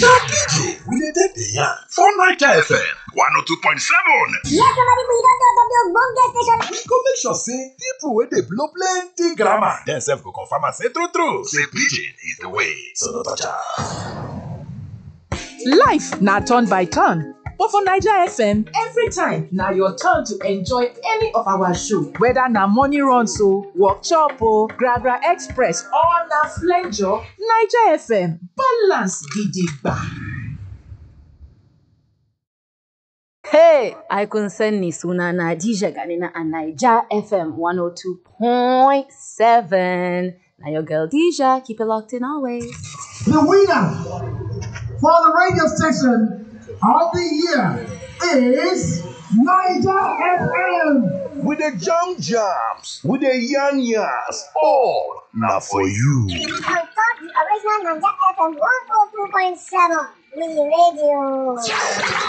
na pidgin we dey take dey yarn for naija fm 102.7 Yes, somebody we don talk of the ogbonge station. we go make sure say pipo wey dey blow plenty grammar dem sef go confirm am say true true say pidgin is the way so no touch am. Life na turn by turn, but for Naija FM, every time na your turn to enjoy any of our show. Whether na morning runs o, workshop o, Gragra Express or na flenjo, Naija FM balance gidigba. Hey, ai kun san ni suna na Dija Ganina a Naija FM 102.7. Now your girl Dija, keep it locked in always. The winner for the radio station of the year is Niger FM. we dey jam jams we dey yarn yarns all na for you. On top the original Naija FM 102.7 we radio.